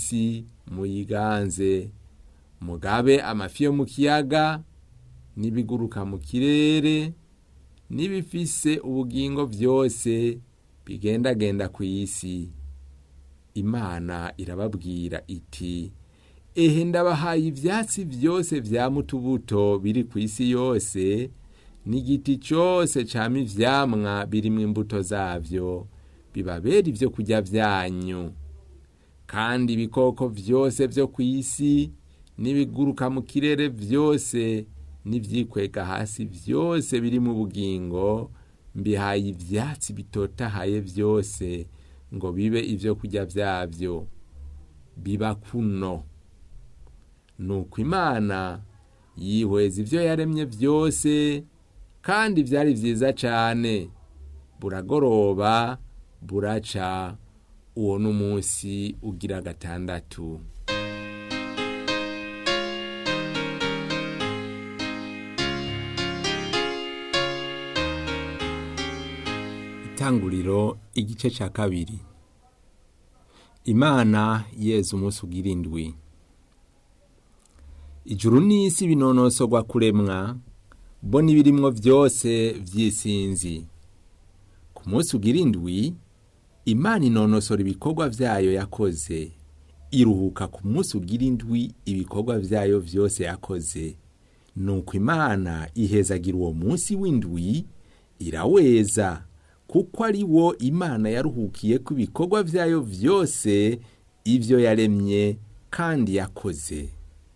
isi muyiganze mugabe amafi yo mu kiyaga n'ibiguruka mu kirere n'ibifise ubugingo byose bigendagenda ku isi imana irababwira iti ehe ndabahaye ibyatsi byose bya mutubuto biri ku isi yose n'igiti cyose cyama ivyamwa birimo imbuto zabyo bibabera ibyo kurya byanyu kandi ibikoko byose byo ku isi n'ibiguruka mu kirere byose n'ibyikwega hasi byose biri mu bugingo mbihaye ibyatsi bitotahaye byose ngo bibe ibyo kurya byabyo biba kuno nuko imana yihweza ibyo yaremye byose kandi byari byiza cyane buragoroba buraca uwo ni umunsi ugira gatandatu itanguriro igice cya kabiri imana yeza umunsi ugira indwi ijuru n'isi binonosogwa kuremwa bo n'ibirimwo byose by'isinzi ku munsi ugira indwi imana inonosora ibikorwa byayo yakoze iruhuka ku munsi ugira indwi ibikorwa byayo byose yakoze nuko imana ihezagira uwo munsi w'indwi iraweza kuko ari wo imana yaruhukiye ku bikorwa byayo byose ibyo yaremye kandi yakoze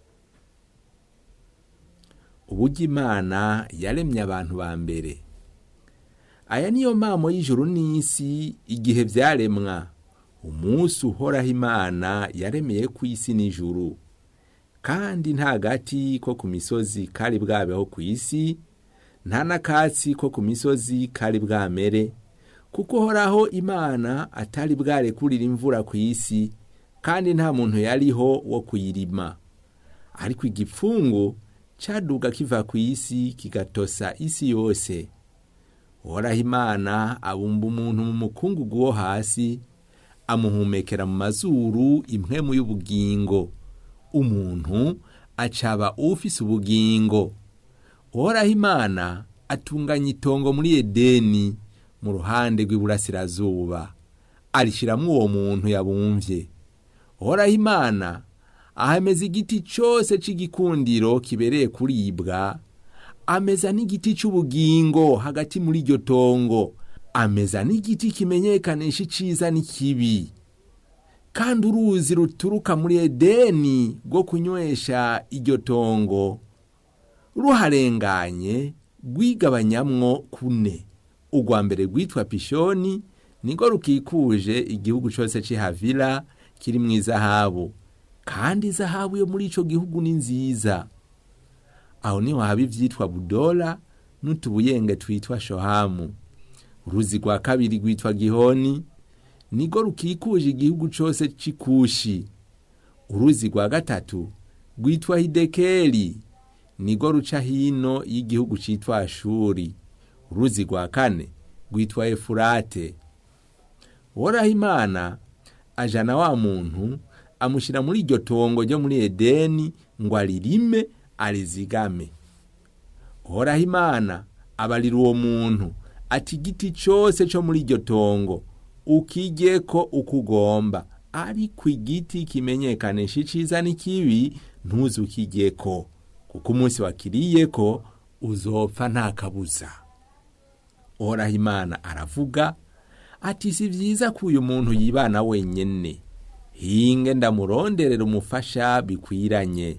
uburyo imana yaremye abantu ba mbere aya niyo mpamo y'ijuru n'isi igihe byaremwa umunsi uhoraho imana yaremeye ku isi n'ijuru kandi nta gati ko ku misozi kari bwabeho ku isi nta n'akatsi ko ku misozi kari bwamere kuko uhoraho imana atari bwarekurira imvura ku isi kandi nta muntu yariho wo kuyirima ariko igipfungu cyaduga kiva ku isi kigatosa isi yose uhoraho imana abumba umuntu mu mukungugu wo hasi amuhumekera mu mazuru impwemu y'ubugingo umuntu acaba ufise ubugingo uhoraho imana atunganya itongo muri edeni mu ruhande rw'iburasirazuba arishyiramo uwo muntu yabumvye uhoraho imana ahameza igiti cyose cy'igikundiro kibereye kuribwa ameza n'igiti cy'ubugingo hagati muri iryo tongo ameza n'igiti kimenyekanisha iciza n'ikibi kandi uruzi ruturuka muri edeni rwo kunywesha iryo tongo ruharenganye rwigabanyamwo kune urwa mbere rwitwa pishoni niko rukikuje igihugu cyose cy'ihavira kiri mu izahabu kandi izahabu yo muri icyo gihugu ni nziza aho niho haba ibyitwa budora n'utubuyenge twitwa shohamu uruzi rwa kabiri rwitwa gihoni niko rukikuje igihugu cyose cy'ikushi uruzi rwa gatatu rwitwa hidekeri niko ruca hino y'igihugu cyitwa ashuri uruzi rwa kane rwitwa efurate woraho imana ajana wa muntu amushyira muri iryo tongo ryo muri edeni ngo aririme arizigame uhoraho imana abarira uwo muntu ati igiti cyose cyo muri iryo tongo ukijye ko uko ugomba ariko igiti kimenyekanisha iciza n'ikibi ntuze ukijye ko kuko umunsi wakiriye ko uzopfa nta kabuza uhoraho imana aravuga ati si byiza ko uyu muntu yibana wenyine hinge ndamuronderera umufasha bikwiranye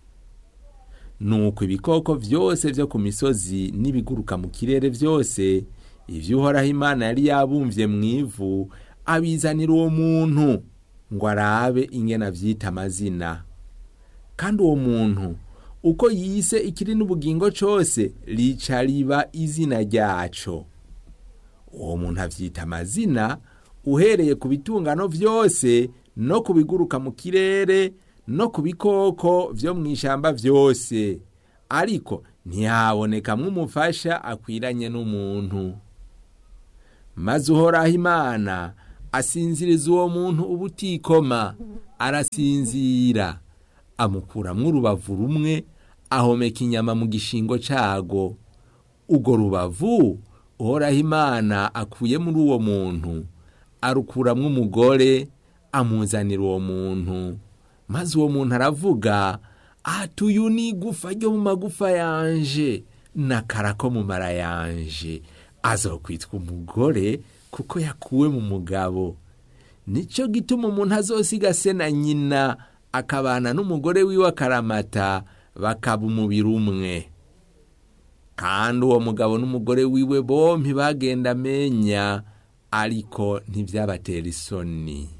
nuko ibikoko byose byo ku misozi n'ibiguruka mu kirere byose ibyo uhoraho imana yari yabumvye mu ivu abizanira uwo muntu ngo arabe ingena abyita amazina kandi uwo muntu uko yise ikiri n'ubugingo cyose rica riba izina ryaco uwo muntu abyita amazina uhereye ku bitungano byose no ku biguruka mu kirere no ku bikoko byo mu ishyamba byose ariko ntihabonekamo umufasha akwiranye n'umuntu maze uhoraho imana asinziriza uwo muntu ubutikoma arasinzira amukuramwo urubavu rumwe ahomeka inyama mu gishingo cago urwo rubavu uhoraho imana akuye muri uwo muntu arukuramwo umugore amuzanira uwo muntu maze uwo muntu aravuga ati uyu ni igufa ryo mu magufa yanje n'akara ko mu mara yanje azokwitwa umugore kuko yakuwe mu mugabo nicyo gituma umuntu azosiga se na nyina akabana n'umugore wiwe akaramata bakaba umubiri umwe kandi uwo mugabo n'umugore wiwe bompi bagenda amenya ariko ntibyabatera isoni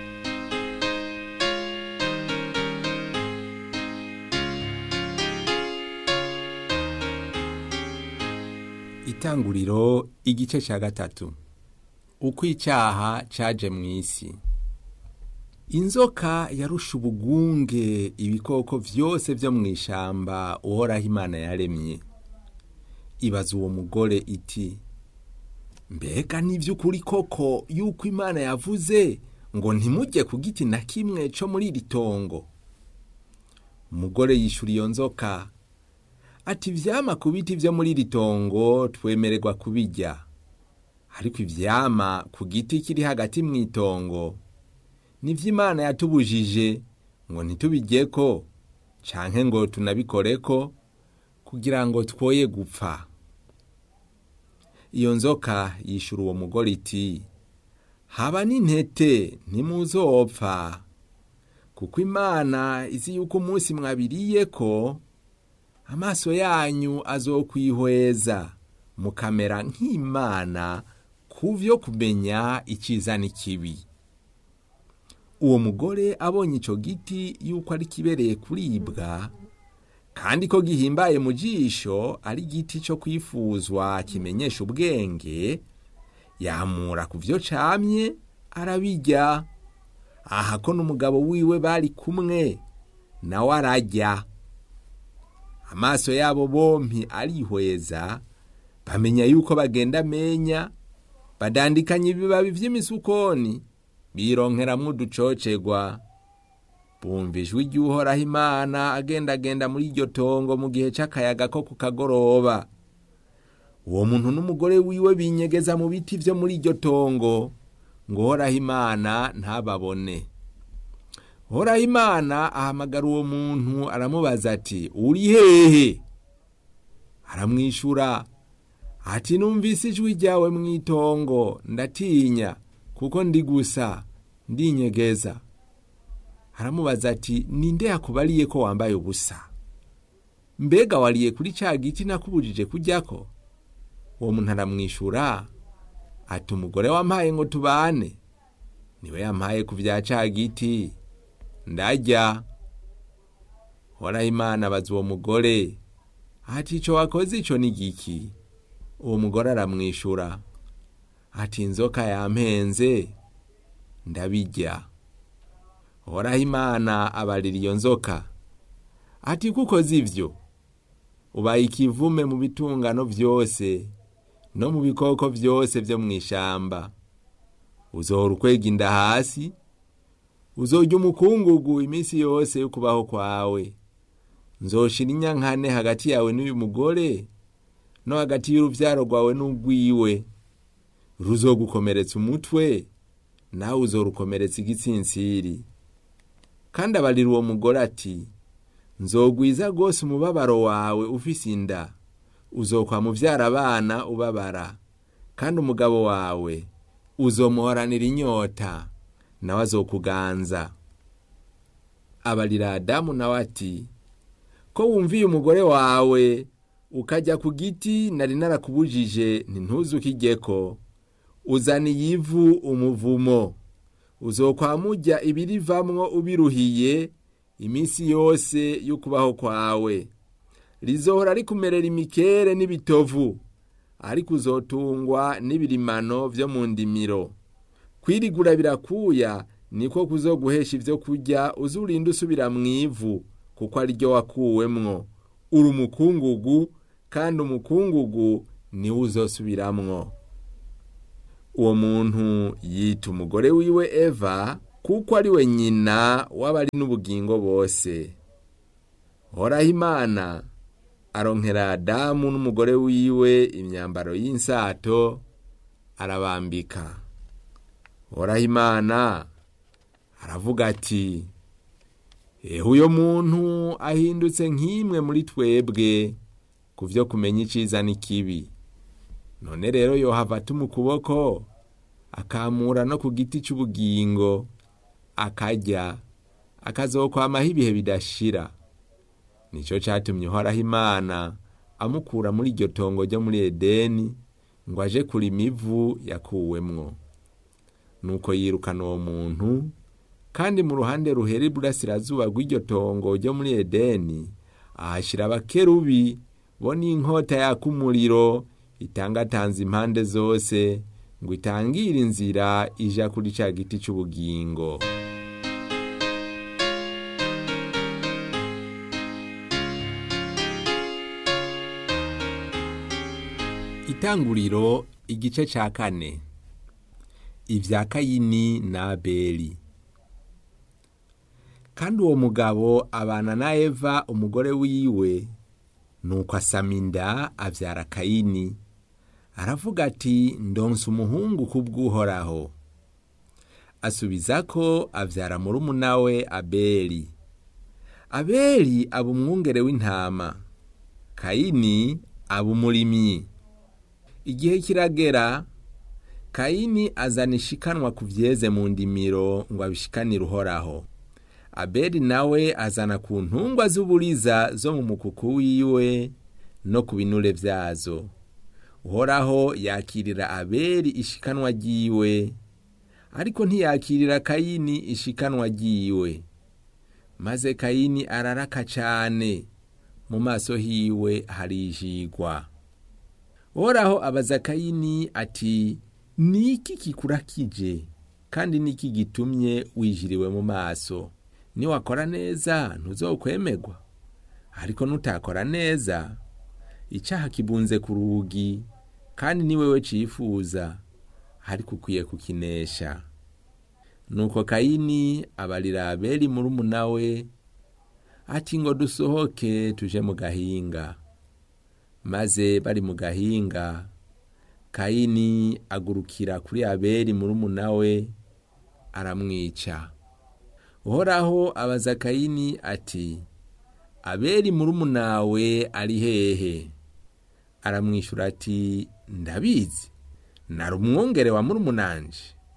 itanguriro igice cya gatatu uko icyaha cyaje mu isi inzoka yarusha ubugunge ibikoko byose byo mu ishyamba uhoraho imana yaremye ibaza uwo mugore iti mbega n'iby'ukuri koko yuko imana yavuze ngo ntimujye ku giti na kimwe cyo muri iri tongo umugore yishyura iyo nzoka ati ibyama ku biti byo muri iri tongo twemererwa kubijya ariko ibyama ku giti kiri hagati mu itongo nibyo imana yatubujije ngo ntitubijye ko canke ngo tunabikore ko kugira ngo twoye gupfa iyo nzoka yishyura uwo mugore iti haba n'intete ntimuzopfa kuko imana izi yuko umunsi mwabiriye ko amaso yanyu azokwihweza mukamera nk'imana ku byo kumenya icyiza n'ikibi uwo mugore abonye icyo giti yuko ari kibereye kuribwa kandi ko gihimbaye mu jisho ari igiti cyo kwifuzwa kimenyesha ubwenge yamura ku byo camye arabijya aha ko n'umugabo wiwe bari kumwe nawe arajya amaso yabo bompi arihweza bamenya yuko bagenda amenya badandikanya ibibabi by'imisukoni bironkeramwo uducocegwa bumva ijwi ry'uhoraho imana agendagenda muri iryo tongo mu gihe c'akayaga ko ku kagoroba uwo muntu n'umugore wiwe binyegeza mu biti vyo muri iryo tongo ngo uhoraho imana ntababone uhoraho imana ahamagara uwo muntu aramubaza ati uri hehe aramwishura ati numvise ijwi ryawe mu itongo ndatinya kuko ndi gusa ndinyegeza aramubaza ati ninde yakubariye ko wambaye ubusa mbega wariye kuri cya giti nakubujije kujyako uwo muntu aramwishura ati umugore wampaye ngo tubane niwe yampaye ku bya cya giti ndajya horaho imana abaza uwo mugore ati icyo wakoze icyo ni giki uwo mugore aramwishura ati inzoka yampenze ndabijya horaho imana abarira iyo nzoka ati kuko zivyo ubaye ikivume mu bitungano byose no mu bikoko byose byo mu ishamba uzohora ukwega inda hasi uzorya umukungugu iminsi yose yo kubaho kwawe nzoshira inyankane hagati yawe n'uyu mugore no hagati y'uruvyaro rwawe n'urwiwe ruzogukomeretsa umutwe nawe uzorukomeretsa igitsinsiri kandi abarira uwo mugore ati nzogwiza rwose umubabaro wawe ufise inda uzokwa muvyara abana ubabara kandi umugabo wawe uzomuhoranira inyota nawe azokuganza abarira adamu nawe ati ko wumviye umugore wawe ukajya ku giti nari narakubujije ntintuzukijyeko uzaniye ivu umuvumo uzokwamujya ibirivamwo ubiruhiye iminsi yose y'ukubaho kwawe rizohora rikumerera imikere n'ibitovu ariko uzotungwa n'ibirimano vyo mu ndimiro kwirigura birakuya niko kuzoguhesha ivyo kurya uzurinda usubira mu ivu kuko ari ryo wakuwemwo uri umukungugu kandi umukungugu niwo uzosubiramwo uwo muntu yita umugore wiwe eva kuko ari we nyina w'abari n'ubugingo bose horaho imana aronkera adamu n'umugore wiwe imyambaro y'insato arabambika horaho imana aravuga ati ehe uyo muntu ahindutse nk'imwe muri twebwe ku byo kumenya iciza n'ikibi none rero yohava atuma ukuboko akamura no ku giti cy'ubugingo akarya akazokwamaho ibihe bidashira nicyo cyatumye uhoraho imana amukura muri iryo tongo ryo muri edeni ngo aje kurima ivu yakuwemwo nuko yirukana uwo muntu kandi mu ruhande ruhera iburasirazuba rw'iryo tongo ryo muri edeni ahashyira abakerubi bo n'inkota yaka umuriro itangatanze impande zose ngo itangire inzira ija kuri cya giti cy'ubugingo itanguriro igice cya kane ibya kayini na abeli kandi uwo mugabo abana na eva umugore wiwe nuko asama inda abyara kayini aravuga ati ndonsa umuhungu kubw'uhoraho asubiza ko abyara murumuna we abeli abeli aba umwungere w'intama kayini aba umurimyi igihe kiragera kayini azana ishikanwa ku byeze mu ndimiro ngo abishikanire uhoraho abeli nawe azana ku ntungwa z'uburiza zo mu mukuku wiwe no ku binure byazo uhoraho yakirira abeli ishikanwa ryiwe ariko ntiyakirira kayini ishikanwa ryiwe maze kayini araraka cyane mu maso hiwe harijigwa uhoraho abaza kayini ati ni iki kikurakije kandi ni iki gitumye wijiriwe mu maso niwakora neza ntuzokwemerwa ariko nutakora neza icyaha kibunze ku rugi kandi ni wewe cifuza ariko ukwiye kukinesha nuko kayini abarira abeli murumuna we ati ngo dusohoke tuje mu gahinga maze bari mu gahinga kayini agurukira kuri abeli murumuna we aramwica uhoraho abaza kayini ati abeli murumuna we ari hehe aramwishyura ati ndabizi nari umwungere wa murumunanje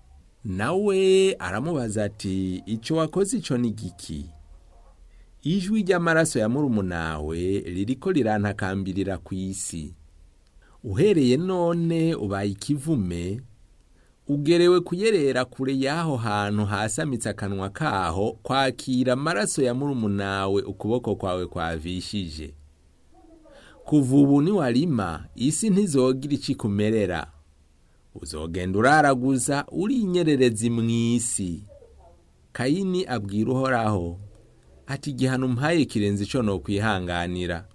nawe aramubaza ati icyo wakoze icyo ni giki ijwi ry'amaraso ya murumunawe ririko rirantakambirira ku isi uhereye none ubaye ikivume ugerewe kuyerera kure y'aho hantu hasamitse akanwa kaho kwakira amaraso ya murumunawe ukuboko kwawe kwavishije kuva ubu niwarima isi ntizogira icikumerera uzogenda uraraguza uri inyererezi mu isi kayini abwira uhoraho ati igihano umpaye kirenze icyo no kwihanganira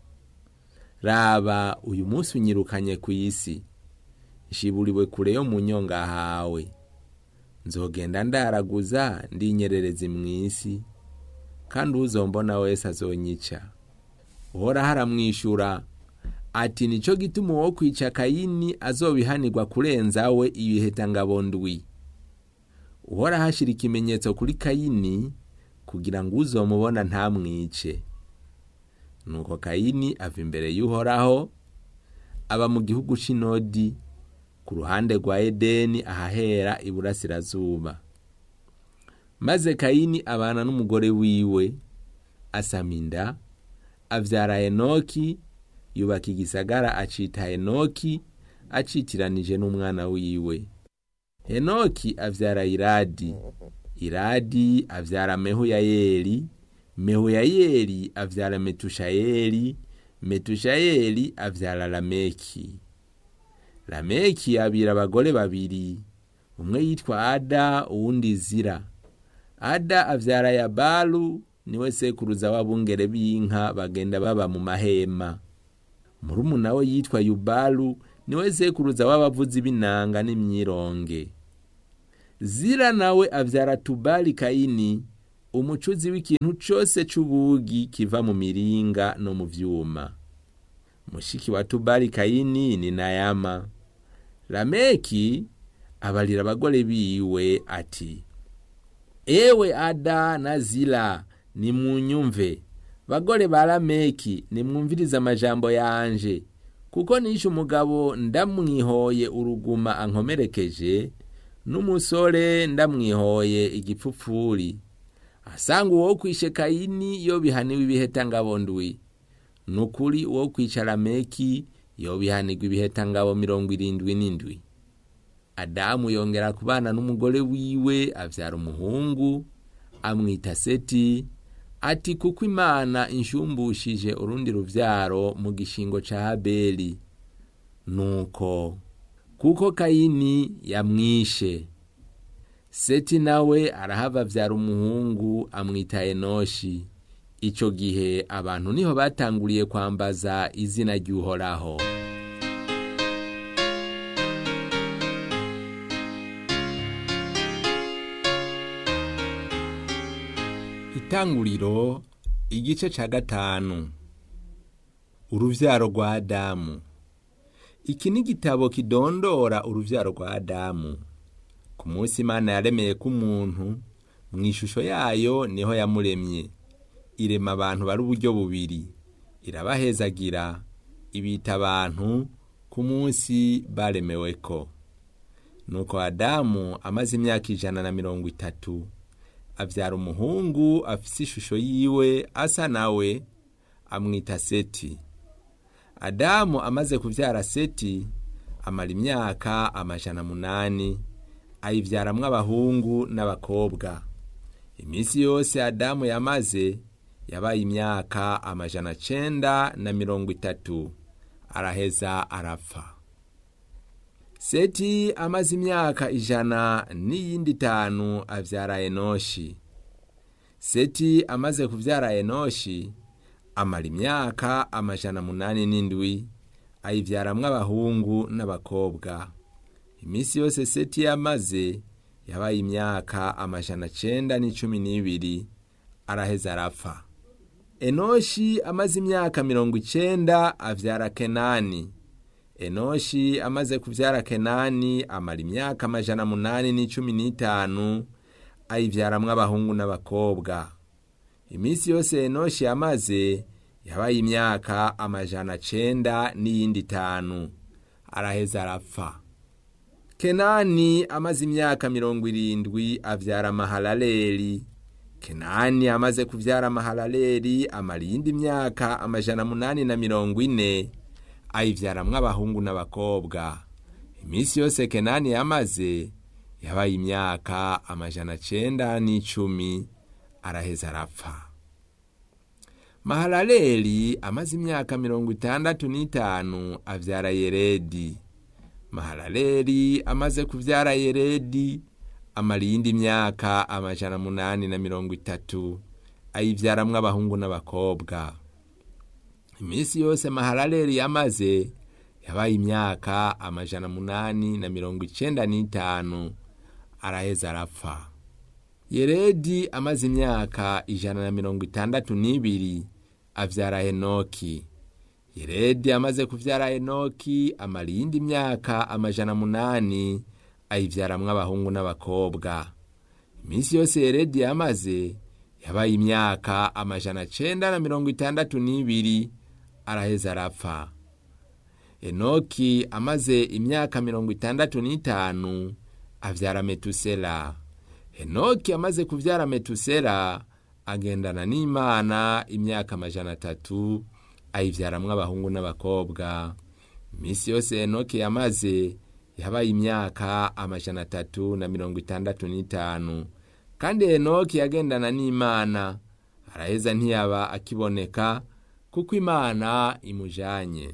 raba uyu munsi unyirukanye ku isi ishiburiwe kure yo mu nyonga hawe nzogenda ndaraguza ndinyererezi mu isi kandi uzombona wese azonyica uhoraho aramwishyura ati nicyo gituma uwo kwica kayini azobihanirwa kurenza we ibiheta ndwi uhoraho ashyira ikimenyetso kuri kayini kugira ngo uzomubona ntamwice nuko kayini ava imbere y'uhoraho aba mu gihugu cy'inodi ku ruhande rwa edeni ahahera iburasirazuba maze kayini abana n'umugore wiwe asama inda abyara enoki yubaka igisagara acita enoki acitiranije n'umwana wiwe enoki abyara iradi iradi abyara mehuyayeli mehuyayeli abyara metushayeli metushayeli abyara lameki lameki abira abagore babiri umwe yitwa ada uwundi zira ada abyara yabalu niwe sekuruza w'abungere b'inka bagenda baba mu mahema murumuna we yitwa yubalu niwe sekuruza w'abavuzi b'inanga n'imyironge zira nawe avyara tubali kayini umucuzi w'ikintu cose c'ubugi kiva mu miringa no mu vyuma mushiki wa tubali kayini ni nayama lameki abalira abagore biwe ati ewe ada na zila nimunyumve bagore ba lameki nimwumvirize amajambo yanje kuko nishe umugabo ndamwihoye uruguma ankomerekeje n'umusore ndamwihoye igipfupfuri asanga uwo kwishe kayini yo bihaniwe ibihetangabo ndwi nukuri uwo kwica lameki yo bihanirwa ibihetangabo mirongo irindwi n'indwi adamu yongera kubana n'umugore wiwe avyara umuhungu amwita seti ati kuko imana inshumbushije urundi ruvyaro mu gishingo ca habeli nuko kuko kayini yamwishe seti nawe arahava avyara umuhungu amwita enoshi ico gihe abantu niho batanguriye kwambaza izina ry'uhoraho itanguriro igice ca gatanu uruvyaro rwa adamu iki ni igitabo kidondora uruvyaro rwa adamu ku munsi imana yaremeye k'umuntu mu ishusho yayo niho yamuremye irema abantu bari uburyo bubiri irabahezagira ibita abantu ku munsi baremeweko nuko adamu amaze imyaka ijana na mirongo itatu avyara umuhungu afise ishusho yiwe asa nawe amwita seti adamu amaze kuvyara seti amara imyaka amajana munani ayivyaramwo abahungu n'abakobwa iminsi yose adamu yamaze yabaye imyaka amajana cenda na mirongo itatu araheza arapfa seti amaze imyaka ijana n'iyindi itanu avyara enoshi seti amaze kuvyara enoshi amara imyaka amajana munani n'indwi ayivyaramwo abahungu n'abakobwa iminsi yose seti yamaze yabaye imyaka amajana cenda n'icumi n'ibiri araheza arapfa enoshi amaze imyaka mirongo icenda avyara kenani enoshi amaze kuvyara kenani amara imyaka amajana munani n'icumi n'itanu ayivyaramwo abahungu n'abakobwa iminsi yose enoshi yamaze yabaye imyaka amajana cenda n'iyindi itanu araheza arapfa kenani amaze imyaka mirongo irindwi avyara mahalaleli kenani amaze kuvyara mahalaleli amara iyindi myaka amajana munani na mirongo ine ayivyaramwo abahungu n'abakobwa iminsi yose kenani yamaze yabaye imyaka amajana cenda n'icumi araheza arapfa mahalaleli amaze imyaka mirongo itandatu n'itanu avyara yeredi mahalaleli amaze kuvyara yeredi amara iyindi myaka amajana munani na mirongo itatu ayivyaramwo abahungu n'abakobwa iminsi yose mahalaleli yamaze yabaye imyaka amajana munani na mirongo icenda n'itanu araheza arapfa yeredi amaze imyaka ijana na mirongo itandatu n'ibiri avyara henoki yeredi amaze kuvyara henoki amara iyindi myaka amajana munani ayivyaramwo abahungu n'abakobwa iminsi yose yeredi yamaze yabaye imyaka amajana cenda na mirongo itandatu n'ibiri araheza arapfa enoki amaze imyaka mirongo itandatu n'itanu avyara metusela henoki amaze kuvyara metusela agendana n'imana imyaka amajana atatu ayivyaramwo abahungu n'abakobwa iminsi yose henoki yamaze yabaye imyaka amajana atatu na mirongo itandatu n'itanu kandi henoki yagendana n'imana araheza ntiyaba akiboneka kuko imana imujanye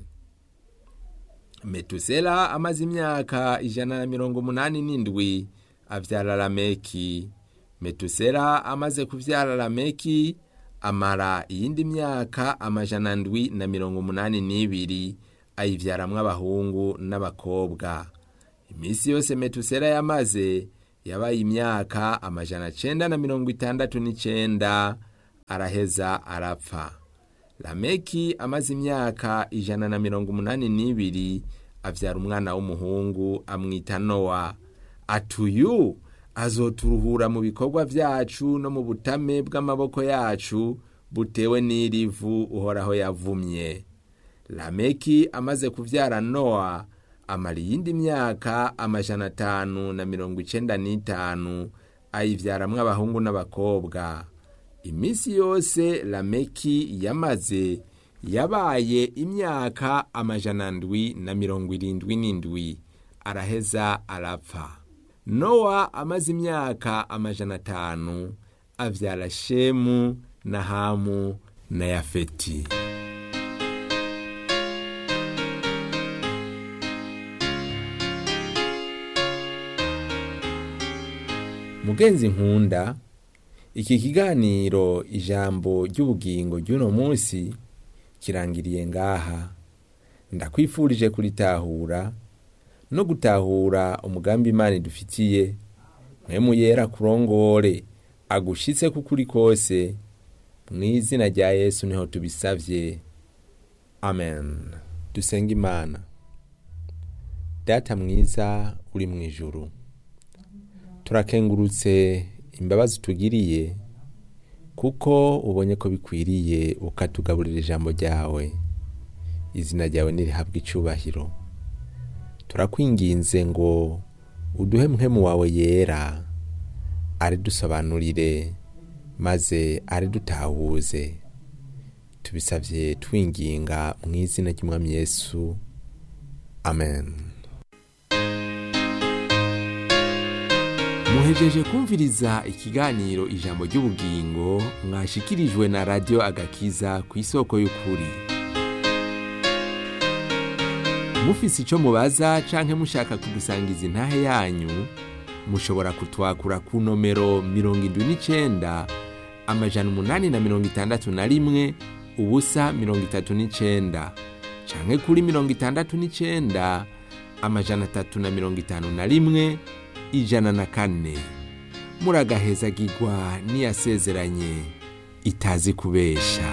metusela amaze imyaka ijana na mirongo umunani n'indwi avyara lameki metusela amaze kuvyara lameki amara iyindi myaka amajana ndwi na mirongo umunani n'ibiri ayivyaramwo abahungu n'abakobwa iminsi yose metusela yamaze yabaye imyaka amajana cenda na mirongo itandatu n'icenda araheza arapfa lameki amaze imyaka ijana na mirongo umunani n'ibiri avyara umwana w'umuhungu amwita nowa atuyu azoturuhura mu bikorwa vyacu no mu butame bw'amaboko yacu butewe n'irivu uhoraho yavumye lameki amaze kuvyara nowa amara iyindi myaka amajana atanu na mirongo icenda n'itanu ayivyaramwo abahungu n'abakobwa iminsi yose lameki yamaze yabaye imyaka amajana ndwi na mirongo irindwi n'indwi araheza arapfa nowa amaze imyaka amajana atanu avyara shemu na hamu na yafeti mugenzi nkunda iki kiganiro ijambo ry'ubugingo ry'uno munsi kirangiriye ngaha ndakwifurije kuritahura no gutahura umugambi imana idufitiye mwemu yera kurongore agushitse kukuri kose mu izina rya yesu niho tubisavye amen dusenga imana data mwiza uri mu ijuru turakengurutse imbabazi utugiriye kuko ubonye ko bikwiriye ukatugaburira ijambo ryawe izina ryawe nirihabwa icubahiro turakwinginze ngo uduhe muhemu wawe yera aridusobanurire maze aridutahuze tubisabye twinginga mu izina ry'umwami yesu amen muhejeje kumviriza ikiganiro ijambo ry'ubugingo mwashikirijwe na radiyo agakiza ku isoko y'ukuri mufise icyo mubaza canke mushaka kudusangiza intahe yanyu mushobora kutwakura ku nomero mirongo indwi n'icenda amajana umunani na mirongo itandatu na rimwe ubusa mirongo itatu n'icenda canke kuri mirongo itandatu n'icenda amajana atatu na mirongo itanu na rimwe ijana na kane muragahezagirwa n'iyasezeranye itazi kubesha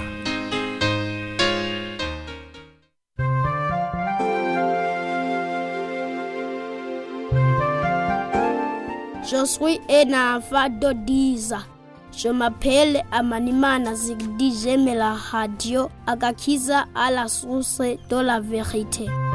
Je suis un enfant de 10 ans. Je m'appelle Amanimana Zigdi, j'aime la radio Agakiza à la source de la vérité.